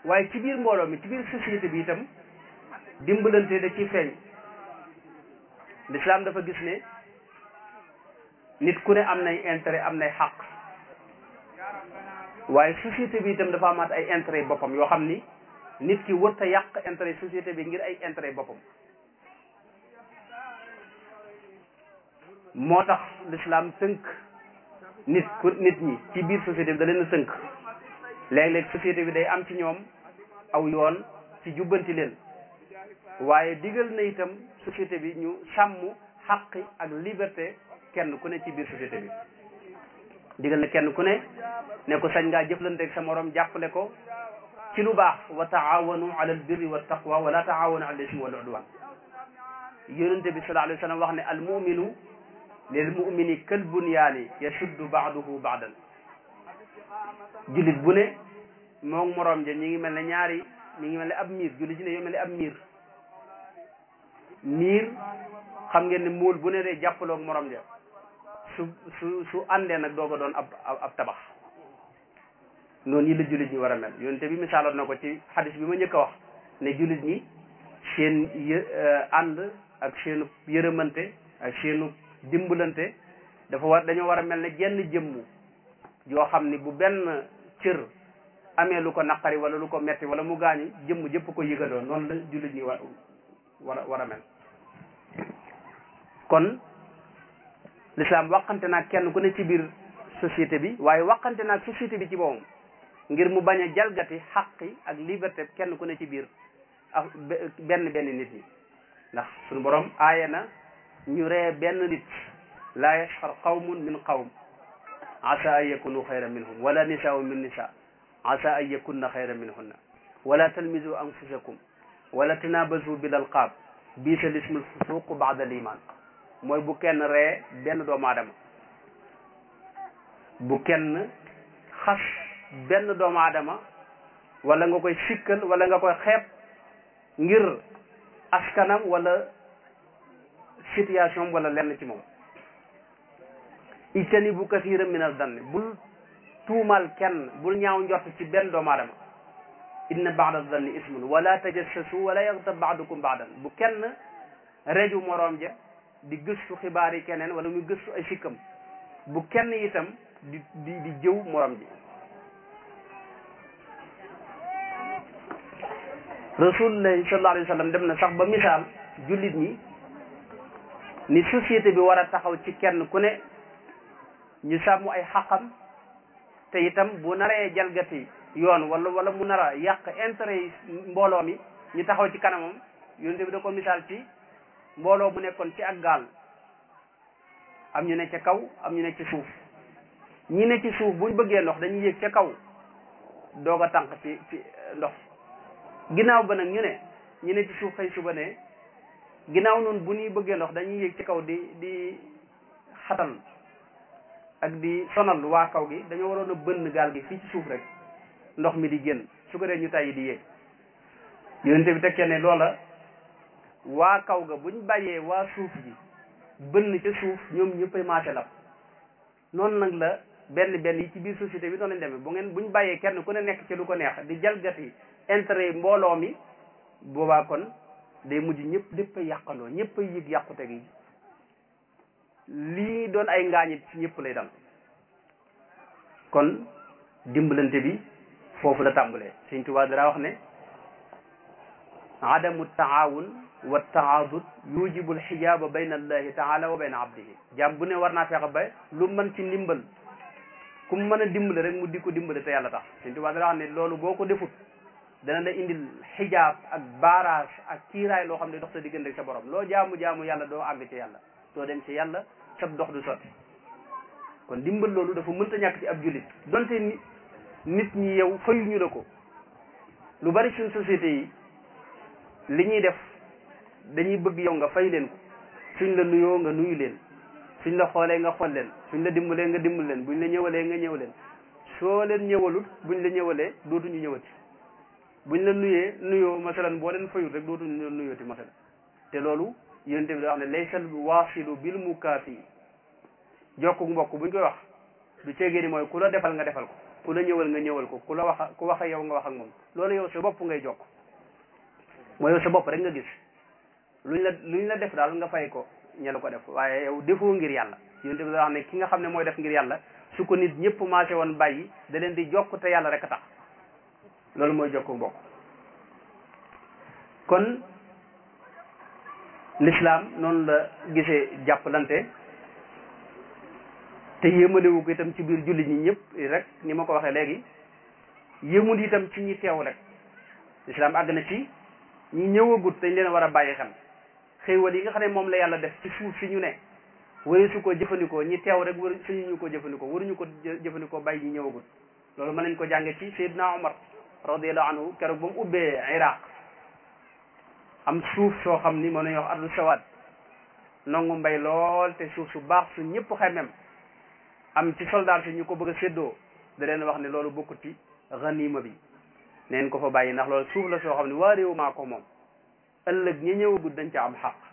waaye ci biir mbooloo mi ci biir société bi itam dimbalante da ci feeñ l'islam dafa gis ne nit ku ne am nay intérêt am nay xaq waaye société bi itam dafa amaat ay intérêt boppam yoo xam ni nit ki wërta yàq intérêt société bi ngir ay intérêt boppam moo tax l'islam tënk nit ku nit ñi ci biir société bi da leen a tënk léeg-léeg société bi day am ci ñoom aw yoon ci jubbanti leen waaye digal na itam société bi ñu sàmm xaqi ak liberté kenn ku ne ci biir société bi digal na kenn ku ne ne ko sañ ngaa jëflanteeg sa morom jàppale ko ci lu baax wa taawanu ala albirri wa taqwa wala taawanu ala ismi wal udwan yonente bi sallallahu alayhi wa sallam wax ne al muminu lil mumini kal bunyaani yashuddu baaduhu baadan jullit bu ne moom morom ja ñi ngi mel ne ñaari mi ngi mel ne ab miir jullit ji ne yoo mel ne ab miir miir xam ngeen ne móol bu ne day jàppaloog morom ja su su su àndee nag doo ko doon ab ab tabax noonu yi la jullit ñi war a mel yonente bi misaaloon na ko ci xadis bi ma njëkk a wax ne jullit ñi seen yë ànd ak seenu yërëmante ak seenu dimbalante dafa war dañoo war a mel ne jenn jëmmu yoo xam ni bu benn cër amee lu ko naqari wala lu ko metti wala mu gaañu jëmm jëpp ko yëgadoo noonu la jullit ñi war war a war a mel kon l'islam waxante naag kenn ku ne ci biir société bi waaye waxante naag société bi ci boppam ngir mu bañ a jalgati xaqi ak liberté kenn ku ne ci biir ak benn benn nit ñi ndax suñu borom aaye na ñu ree benn nit laa yasxar qawmun min qawm asa an yakunu xayran minhum wala nisaau min nisa asa an yakunna xayran minhunna wala talmizu anfusakum wala tanabazu bil alqaab biisa lismul fusuq baada al iman mooy bu kenn ree benn doomu aadama bu kenn xas benn doomu aadama wala nga koy sikkal wala nga koy xeeb ngir askanam wala situation wala lenn ci moom ijtanibu kasiran min al danni bul tuumal kenn bul ñaaw njort ci benn doomu aadama inna baada danni ismun wala tajassasu wala yaxtab baadukum baadan bu kenn reju moroom ja di gëstu xibaar yi keneen wala muy gëstu ay sikkam bu kenn itam di di di jëw moroom ji rasulullahi sallallahu alayhi wa sallam dem na sax ba misaal jullit ñi ni société bi war a taxaw ci kenn ku ne ñu sàmm ay xaqam te itam bu naree jalgati yoon wala wala mu nar a yàq intérêt yi mbooloo mi ñu taxaw ci kanamam yonent bi da ko misaal ci mbooloo bu nekkoon ci ak gaal am ñu ne ca kaw am ñu ne ci suuf ñi ne ci suuf buñ bëggee ndox dañuy yéeg ca kaw doog a tànk ci ci ndox ginnaaw ba nag ñu ne ñi ne ci suuf xëy suba ne ginnaaw noonu bu ñuy bëggee ndox dañuy yéeg ci kaw di di xatal ak di sonal waa kaw gi dañoo waroon a bënn gaal gi fii ci suuf rek ndox mi di génn su ko dee ñu tàyyi di yéeg yonente bi tekkee ne loola waa kaw ga buñ bàyyee waa suuf ji bënn ca suuf ñoom ñëppay maase lab noonu nag la benn benn yi ci biir société bi noonu lañ demee bu ngeen buñ bàyyee kenn ku ne nekk ci lu ko neex di jalgati intérêt mbooloo mi boobaa kon day mujj ñëpp lépp ay yàqandoo ñëpp ay yëg yàqute gi lii doon ay ngaañit ci ñëpp lay dal kon dimbalante bi foofu la tàmbalee Sëñ Tuubaa dara wax ne adamu taawun wa taadud yujibu alxijaaba bayna allahi taala wa bayna abdihi jaam bu ne war naa fexe ba lu mën ci ndimbal ku mu mën a dimbale rek mu di ko dimbale te yàlla tax Sëñ Tuubaa dara wax ne loolu boo ko defut dana la indil xijaab ak barrage ak kiiraay loo xam ne dox sa diggante ak sa borom loo jaamu jaamu yàlla doo àgg ci yàlla doo dem ci yàlla sab dox du sotti kon dimbal loolu dafa mënta ñàkk ci ab jullit donte ni nit ñi yow fayuñu la ko lu bari suñ société yi li ñuy def dañuy bëgg yow nga fay leen ko suñ la nuyoo nga nuyu leen suñ la xoolee nga xool leen suñ la dimbalee nga dimbal leen buñ la ñëwalee nga ñëw leen soo leen ñëwalut buñ la ñëwalee dootuñu ñëwati buñ la nuyee nuyoo masalan boo leen fayut rek dootuñu nuyooti masalan te loolu yonente bi da wax ne laysal waasilu bil mukaafi jokku mbokk buñ koy wax du ceegee ni mooy ku la defal nga defal ko ku la ñëwal nga ñëwal ko ku la wax ku wax ak yow nga wax ak moom loolu yow sa bopp ngay jokk mooy yow sa bopp rek nga gis luñ la luñ la def daal nga fay ko ña la ko def waaye yow defoo ngir yàlla yonent bi da wax ne ki nga xam ne mooy def ngir yàlla su ko nit ñëpp maase woon bàyyi da leen di jokk te yàlla rek a tax loolu mooy jokku mbokk kon l'islam noonu la gisee jàppalante te yéemalewu ko itam ci biir jullit ñi ñëpp rek ni ma ko waxee léegi yéemul itam ci ñi teew rek l'islam àgg na ci ñi ñëwagut dañ leen war a bàyyi xel xéewal yi nga xam ne moom la yàlla def ci suuf si ñu ne wari su ko jëfandikoo ñi teew rek war suñu ñu ko jëfandikoo waruñu ko jëfandikoo bàyyi ñi ñëwagut loolu mën nañ ko jànge ci Seydina Omar radiallahu anhu keroog ba mu ubbee Iraq am suuf soo xam ni mën nañu wax ardu sawaat nongu mbay lool te suuf su baax su ñëpp xemem am ci soldat si ñu ko bëgg a séddoo da leen wax ne loolu bokkut ci ganima bi neen ko fa bàyyi ndax loolu suuf la soo xam ne waa réew maa ko moom ëllëg ñi ñëwagut dañ ca am xaq